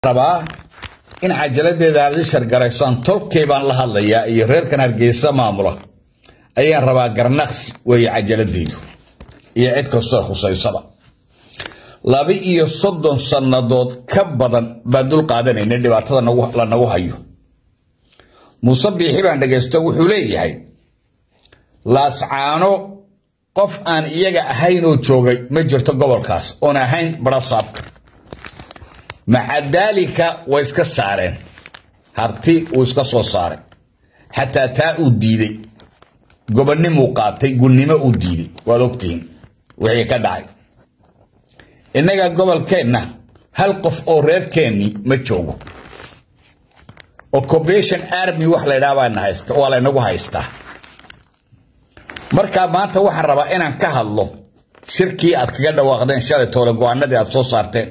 rabaa in cajaladeeda aad i shargaraysaan tolkay baan la hadlayaa iyo reerkan hargeysa maamula ayaan rabaa garnaqsi weeye cajaladeydu iyo cid kastoo khusaysaba laba iyo soddon sannadood ka badan baan dul qaadanayna dhibaatada la nagu hayo muuse biixi baan dhegaysto wuxuu leeyahay laascaano qof aan iyaga ahaynoo joogay ma jirto gobolkaas oon ahayn barasaabka maca daalika way iska saareen harti uu iska soo saaray xataa taa uu diiday gobonnimuu qaatay gunnimo uu diiday waad ogtihiin wixii ka dhacay innaga gobolkeenna hal qof oo reerkeennii ma joogo occupation army wax laydhaha baana haysta waa laynagu haystaa markaa maanta waxaan rabaa inaan ka hadlo shirkii aad kaga dhawaaqdeen shalay toole go-aanadii aad soo saarteen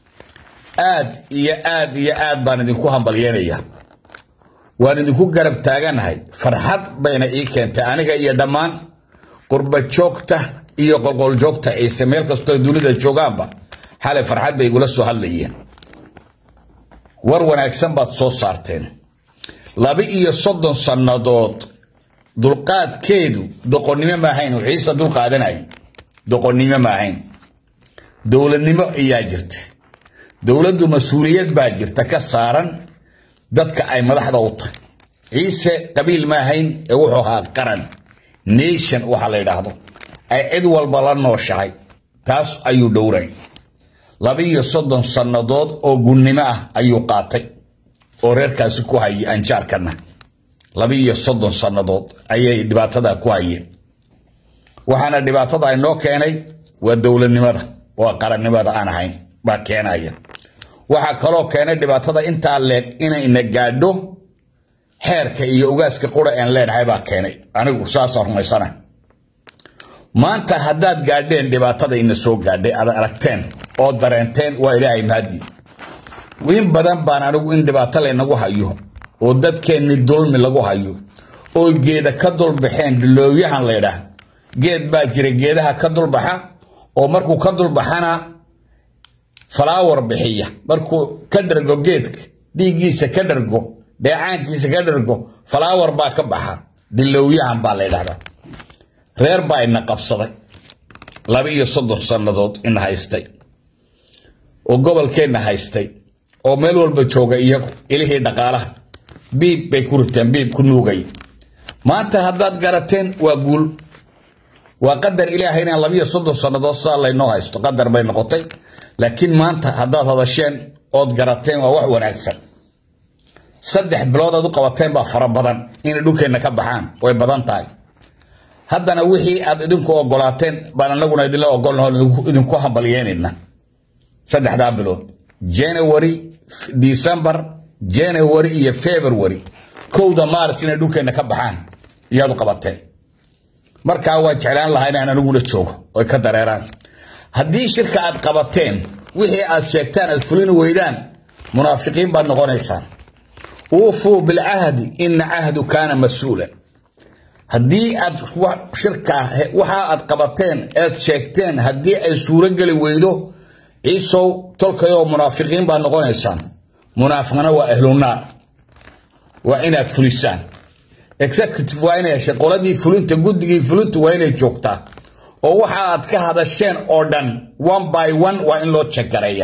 aad iyo aad iyo aad baan idinku hambalyeynaya waan idinku garab taaganahay farxad bayna ii keentay aniga iyo dhammaan qurba joogta iyo qolqoljoogta ciise meel kastoo dunida joogaanba xalay farxad bay igula soo hadlayeen war wanaagsan baad soo saarteen laba iyo soddon sannadood dulqaadkeedu doqonnimo ma ahayn wixiisa dulqaadanay doqonnimo ma ahayn dowladnimo ayaa jirta dowladdu mas-uuliyad baa jirta ka saaran dadka ay madaxda u tahay ciise qabiil ma ahayn ee wuxuu ahaa qaran nation waxa la yidhaahdo ay cid walba la nooshahay taas ayuu dhowray laba iyo soddon sannadood oo gunnimo ah ayuu qaatay oo reerkaasi ku hayay anjaarkana laba iyo soddon sannadood ayay dhibaatada ku hayeen waxaana dhibaatada inoo keenay waa dowladnimada waa qarannimada aan ahayn baa keenaya waxaa kaloo keenay dhibaatada intaa leeg inayna gaadho xeerka iyo ugaaska qura aan leenahay baa keenay anigu saasaan rumaysana maanta haddaad gaadheen dhibaatada ina soo gaadhay aad aragteen oo dareenteen waa ilaahay mahadii in badan baan anigu in dhibaato laynagu hayo oo dadkeenni dulmi lagu hayo oo geeda ka dulbaxeen dhilooyahan laydhaah geed baa jira geedaha ka dulbaxa oo markuu ka dulbaxana falaawar bixiya markuu ka dhargo geedka dhiiggiisa ka dhargo dheecaankiisa ka dhargo falaawar baa ka baxa dhilowyahan baa la ydhahdaa reer baa ina qabsaday laba iyo soddon sannadood ina haystay oo gobolkeenna haystay oo meel walba jooga iyagu ilihii dhaqaalaha biib bay ku riteen biib ku nuugay maanta haddaad garateen waa guul waa qadar ilaahay inaan labiyo soddon sannadood sidaa laynoo haysto qadar bay noqotay laakiin maanta haddaad hadasheen ood garateen waa wax wanaagsan saddex bilood aad u qabateen baa fara badan inay dhulkeenna ka baxaan way badan tahay haddana wixii aad idinku ogolaateen baan anaguna idinla ogolnaho idinku hambalyeynayna saddexdaa bilood january december january iyo february kowda maaris inay dhulkeenna ka baxaan iyaad u qabateen markaa waa jeclaan lahaa inaan aniguna joogo oy ka dareeraan haddii shirka aad qabateen wixii aad sheegtaan aad fulin weydaan munaafiqiin baad noqonaysaan uufuu bilcahdi ina cahdu kaana mas-uulan haddii aad shirka waxa aad qabateen eed sheegteen haddii ay suurogeli weydo ciisow tolkayoo munaafiqiin baad noqonaysaan munaafiqna waa ahlunaar waa inaad fulisaan executive waa inay heshay qoladii fulinta guddigii fulinta waa inay joogtaa oo waxa aad ka hadasheen oo dhan one by one waa in loo jeggareeya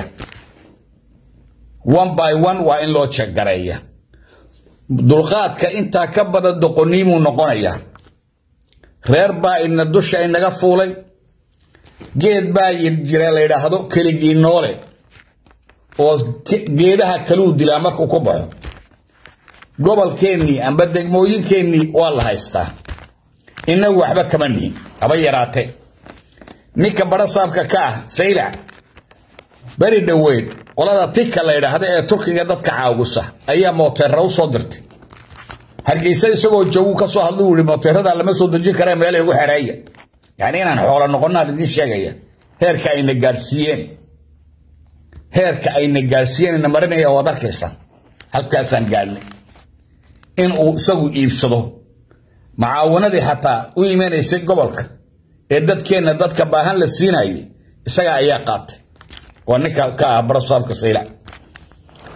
one by one waa in loo jeggareeya dulqaadka intaa ka badan doqoniimuu noqonayaa reer baa ina dusha inaga fuulay geed baa jira la yidhaahdo keligii noole oo geedaha kaluu dilaa markuu ku baxo gobolkeennii amba degmooyinkeennii waa la haystaa inagu waxba kama nihin haba yaraatee ninka barasaabka ka ah saylac beri dhoweyd qolada tika la ydhaahda ee turkiga dadka caawisa ayaa mooteera u soo dirtay hargeysa isagoo joogu ka soo hadlu yihi mooteerada lama soo dejin kare meelay ugu xereeya yacni inaan xoolo noqonaan idiin sheegaya heerka ayna gaadhsiiyeen heerka ayna gaadhsiiyeen ina marinaya waad arkaysaa halkaasaan gaadhnay in uu isagu iibsado macaawanadii xataa u imanaysay gobolka ee dadkeenna dadka baahan la siinayay isaga ayaa qaatay waa ninka ka ah barasaabka saylac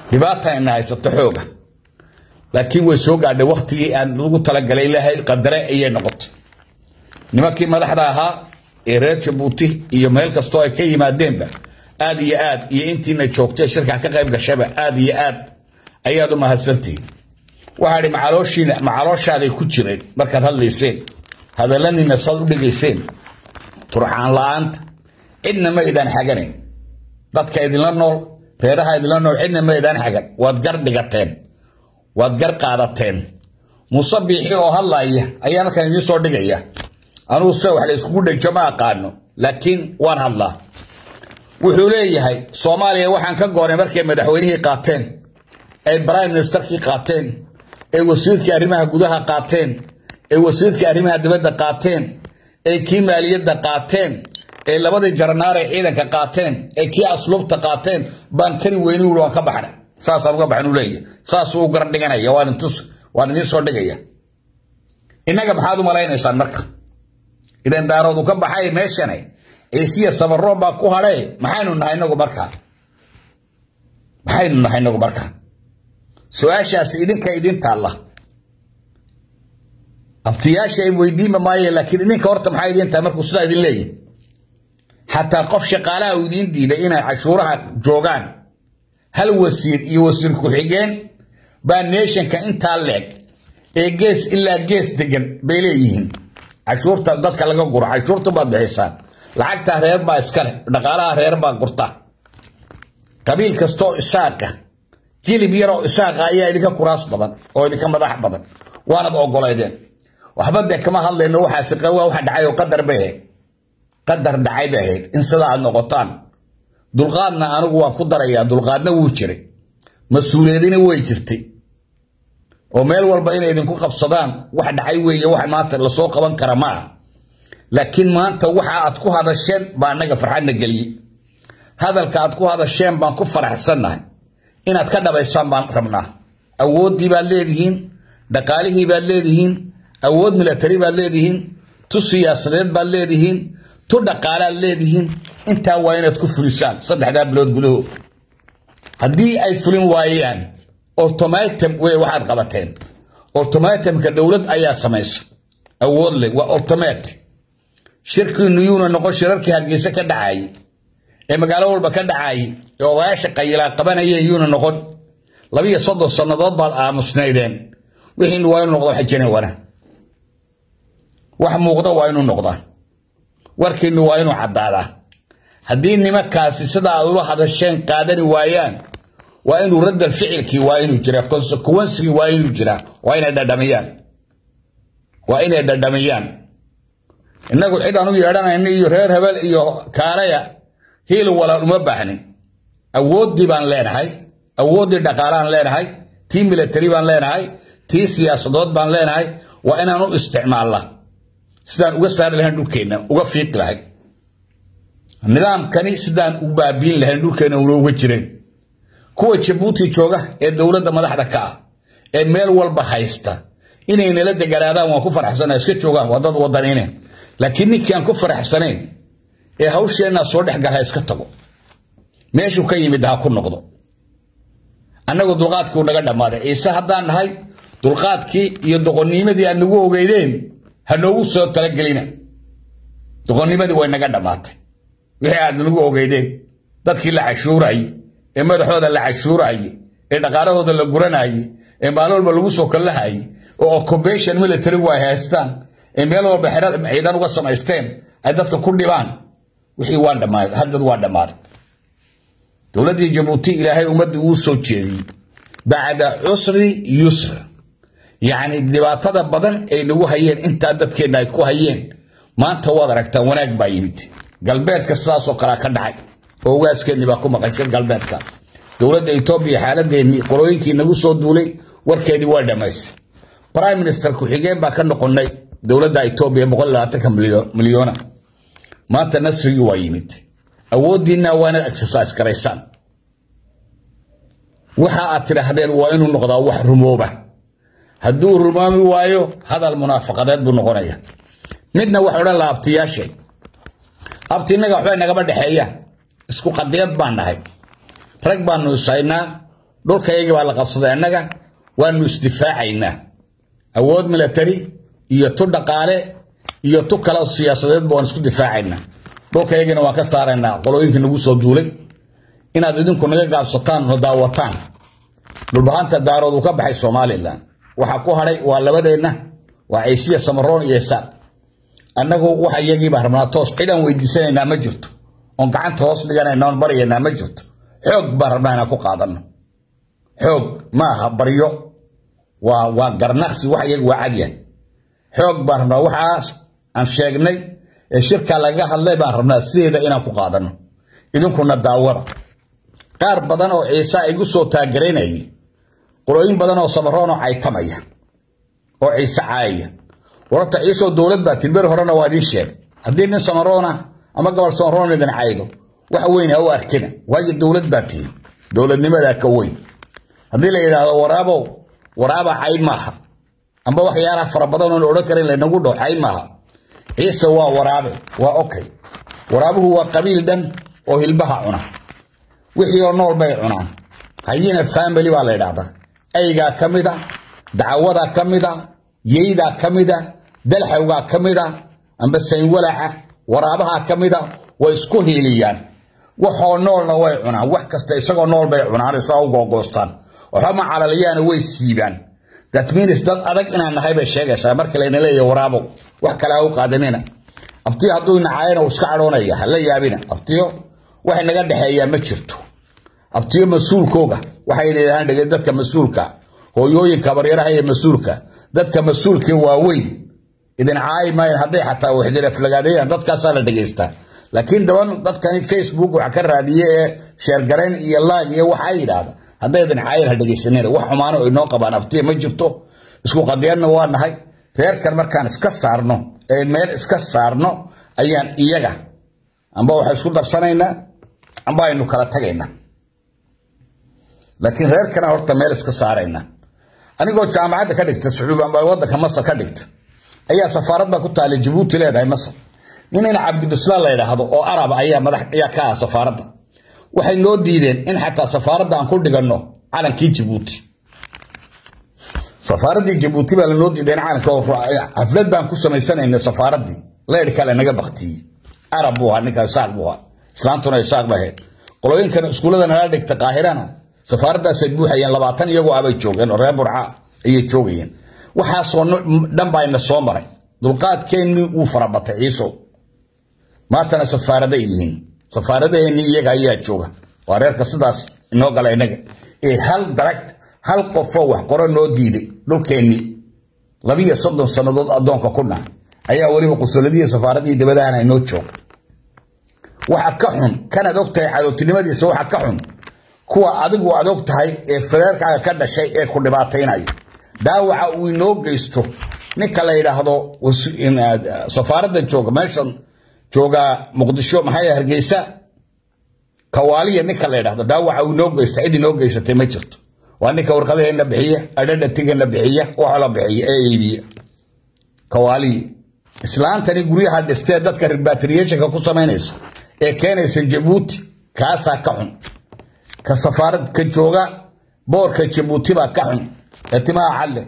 dhibaata ina haysato xooga laakiin way soo gaadhay waktigii aan lagu talagalay ilaahay qadare ayay noqotay nimankii madaxda ahaa ee reer jabuuti iyo meel kastoo ay ka yimaadeenba aad iyo aad iyo intiina joogtay shirka ka qayb gashaba aad iyo aad ayaad u mahadsantihiin waxaa idhi macalooshiina macalooshaaday ku jireen markaad hadlayseen hadallanina saad u dhigayseen turxaan la-aanta cidna ma idaan xaganayn dadka idinla nool reeraha idinla nool cidna ma idaan xagan waad gar dhigateen waad gar qaadateen muuse biixi oo hadlaaya ayaan halkan idiin soo dhigaya anugu se wax la iskugu dhejo ma aqaano laakiin waan hadlaa wuxuu leeyahay soomaaliya waxaan ka goonay markay madaxweynihii qaateen ay prime ministerkii qaateen ay wasiirkii arrimaha gudaha qaateen ay wasiirkii arrimaha dibadda qaateen ay kii maaliyadda qaateen ee labadii jaranaare ciidanka qaateen ee kii asluubta qaateen baan kani weyni ui waan ka baxnay saasaan uga baxan u leeyahay saasuu u gar dhiganaya waan intus waan idiin soo dhigaya innaga maxaad u malaynaysaan marka idan daaroodu ka baxay meeshane ciisiya sabaroo baa ku hadhee maxaynu nahay inagu markaa maxaynu nahay inagu markaa su-aashaasi idinka idin taalla abtiyaasha ay weydiima maayeen laakiin idinka horta maxaa idin tahay markuu sidaa idin leeyahy xataa qof shaqaalaha uu idiin diiday inay cashuuraha joogaan hal wasiir iyo wasiir ku-xigeen baa neeshanka intaa leeg ee gees ilaa gees degan bay leeyihiin cashuurta dadka laga guro cashuurta baad bixisaan lacagtaa reer baa iskale dhaqaalaha reer baa gurta qabiil kastoo isaaqa jilib yaroo isaaqa ayaa idinka kuraas badan oo idinka madax badan waanad ogoleydeen waxba dee kama hadlayno waxaasi waa waxa dhacay oo qadar bay ahayd qadar dhacay bay ahayd in sidaa aad noqotaan dulqaadna anigu waan ku darayaa dulqaadna wuu jiray mas-uuliyadina way jirtay oo meel walba inay idinku qabsadaan wax dhacay weeye wax maanta lasoo qaban kara ma aha laakiin maanta waxa aad ku hadasheen baa annaga farxadna geliyey hadalka aad ku hadasheen baan ku faraxsannahay inaad ka dhabaysaan baan rabnaa awooddii baad leedihiin dhaqaalihii baad leedihiin awood milatari baad leedihiin tu siyaasadeed baad leedihiin tu dhaqaalaad leedihiin intaa waa inaad ku fulisaan saddexdaa bilood gudahood haddii ay fulin waayaan automatum wey waxaad qabateen automatumka dowlad ayaa samaysa awood leh waa automat shirkiinu yuuna noqon shirarkii hargeysa ka dhacayay ee magaalo walba ka dhacayay ee odayaasha qayilaa qabanayeen yuuna noqon labiyo soddon sannadood baad aamusnaydeen wixiinu waa inuu noqdo xajane wana wax muuqda waa inuu noqdaa warkiinu waa inuu caddaadaa haddii nimankaasi sidaa aad ula hadasheen qaadani waayaan waa inuu raddal ficilkii waa inuu jiraa consequencigii waa inuu jiraa waa inay dhadhamiyaan waa inay dhadhamiyaan innagu cid aan u yeedhanayna iyo reer hebel iyo kaalaya hiil walaal uma baahnin awooddii baan leenahay awooddii dhaqaalaan leenahay tii milatari baan leenahay tii siyaasadood baan leenahay waa inaan u isticmaalna sidaan uga saari lahayn dhulkeenna uga fiiq lahay nidaamkani sidaan u baabiin lahayn dhulkeenna una uga jireen kuwa jabuuti jooga ee dowladda madaxda ka ah ee meel walba haysta inay nala deganaadaan waan ku faraxsana iska joogaan waa dad wadaniine laakiin ninkii aan ku faraxsanayn ee hawsheenna soo dhex gala iska tago meeshuu ka yimid ha ku noqdo annagu dulqaadkii u naga dhammaaday ciise haddaan nahay dulqaadkii iyo doqonnimadii aad nagu ogeydeen ha noogu soo talagelina doqonnimadii way naga dhammaatay wixii aad nagu ogeydeen dadkii la cashuurayey ee madaxooda la cashuurayey ee dhaqaalahooda la guranayey ee maalin walba lagu soo kallahayey oo occupation militarigu ay haystaan ee meel walba xerad ciidan uga samaysteen ay dadka ku dhibaan wixii waa dhammaaday haddad waa dhammaaday dowladdii jabuuti ilaahay ummaddii uu soo jeediyey bacda cusri yusr yacni dhibaatada badan ay nagu hayeen intaa dadkeenna ay ku hayeen maanta waad aragtaa wanaag baa yimid galbeedka sidaasoo kalea ka dhacay oo ugaaskeennii baa ku maqashay galbeedka dowladda etoobiya xaaladeennii qolooyinkii nagu soo duulay warkeedii waa dhammaystay prime minister ku-xigeen baa ka noqonnay dowladda etoobiya boqol labaatanka milyoona maanta nasrigii waa yimid awooddiinna waa inaad exercise garaysaan waxa aad tidhaahdeen waa inuu noqdaa wax rumooba hadduu rumoomi waayo hadal munaafaqadeed buu noqonaya midna wax odhan laha abtiyaashay abti innaga waxbay nagaba dhexeeyaan isku qadiyad baan nahay rag baanu ishaynaa dhulkayagii baa la qabsaday annaga waanu isdifaacaynaa awood milatari iyo tu dhaqaale iyo tu kale siyaasadeedba waan isku difaacaynaa dhulkayagiina waan ka saaraynaa qolooyinkii nagu soo duulay inaad idinku naga gaabsataan no daawataan dhulbahanta daarood uu ka baxay somalilan waxaa ku hadhay waa labadeenna waa ciisiya samaroon iyo isaaq annagu waxa iyagiibaa rabnaa toos cidaan weydiisanaynaa ma jirto oon gacanta hoos dhiganayna oon baryaynaa ma jirto xoog baan rabnaa inaan ku qaadano xoog maaha baryo waa waa garnaqsi wax iyaga waa cadyahay xoog baan rabnaa waxaas aan sheegnay ee shirkaa lagaga hadlay baan rabnaa sideeda inaan ku qaadano idinkuna daawada qaar badan oo ciise igu soo taagaraynayay qolooyin badan oo samaroon oo caytamaya oo ciise caayaya wararta ciiseoo dowlad baa tilberi horena waa idiin sheegay haddii nin samaroona ama gobol samaroon idin caydo wax weyn ha u arkina waayo dowlad baa tihin dowladnimadaa ka weyn haddii la yidhaahdo waraabow waraaba cay maaha amba waxyaalaha fara badan oon odhan karin laynagu dhaho cay maaha ciise waa waraabe waa okay waraabuhu waa qabiil dhan oo hilbaha cuna wixii oo nool bay cunaan hayina family baa la yidhaahdaa aygaa ka mid a dacawadaa ka mid a yeydaa ka mid a dalxawgaa ka mid a amba saynwalaca waraabahaa ka mid a way isku hiiliyaan waxoo noolna way cunaan wax kasta isagoo nool bay cunaan isagoo googoostaan waxba calaliyaana way siibaan that means dad adag inaan nahay bay sheegaysaa marka layna leeyahay waraabow wax kale ha u qaadanina abtiyo hadduu nacaayana uu iska cadhoonaya ha la yaabina abtiyo wax naga dhexeeyaa ma jirto abtiyo mas-uulkooga waxay yidhahdaan dhege dadka mas-uulka hooyooyinka baryaraha iyo mas-uulka dadka mas-uulkii waaweyn idin caayi maayan hadday xataa waxjiraflagaadayaan dadkaasaa la dhegaystaa laakiin daban dadkani facebook waxa ka raadiye ee sheergarayn iyo laag iyo waxaa yidhaahda hadday idin caayan ha dhegaysanina wax xumaano inoo qabaan abtiya ma jirto isku qadiyadna waa nahay reerkan markaan iska saarno ee meel iska saarno ayaan iyaga amba waxa isku darsanaynaa amba aynu kala tagaynaa laakiin reerkana horta meel iska saarayna anigoo jaamacadda ka dhigta sacuub amba wadanka masar ka dhigta ayaa safaarad baa ku taala jabuuti leedahay masar nin in cabdibislaan la yidhaahdo oo arab ayaa madax ayaa ka ah safaaradda waxay noo diideen in xataa safaaradda aan ku dhiganno calankii jabuuti safaaraddii jabuuti baa lanoo diiday in calanka xaflad baan ku samaysanayna safaaraddii leydh kale naga baktiyey arab buu ahaa ninka isaaq buu ahaa islaantuna isaaq ba ahayd qolooyinkan iskuullada nala dhigta qaahirana safaaraddaasay buuxayeen labaatan iyagoo abay joogeen oo reer burca ayay joogayeen waxaasoo dhan baa ina soo maray dulqaadkeennii wuu farabatay ciisow maantana safaaraday yihiin safaaradaheennii iyaga ayaa jooga waa reerka sidaas inoo gala inaga ee hal darag hal qofoo wax qoro noo diiday dhulkeennii labiyo soddon sannadood addoonka ku dhaca ayaa weliba qusuladihii safaaradihii dabadahana inoo jooga waxa ka xun kanaad og tahay cadowtinimadiisa waxa ka xun kuwa adigu aad og tahay ee fareerkaaga ka dhashay ee ku dhibaataynaya dhaawaca uu inoo geysto ninka la yidhaahdo safaaradda jooga meeshan jooga muqdisho maxay hargeysa kawaaliya ninka la yidhahdo dhaawaca uu inoo geysta cid inoo geysatay ma jirto waa ninka warqadaheenna bixiya adhadhatigana bixiya waxa la bixiya ee iibiya kawaaliya islaantani guryaha dhistee dadka repatriationka ku samaynaysa ee keenaysa jabuuti kaasaa ka xun ka safaarad ka jooga boorka jabuuti baa ka xun ee timaha calle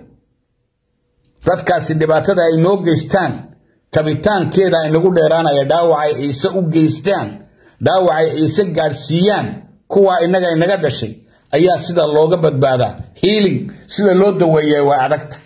dadkaasi dhibaatada ay noo geystaan kabitaankeeda inagu dheeraanaya dhaawacay ciise u geystaan dhaawacay ciise gaadhsiiyaan kuwaa innaga inaga dhashay ayaa sida looga badbaadaa hiiling sida loo daweeya waa adagta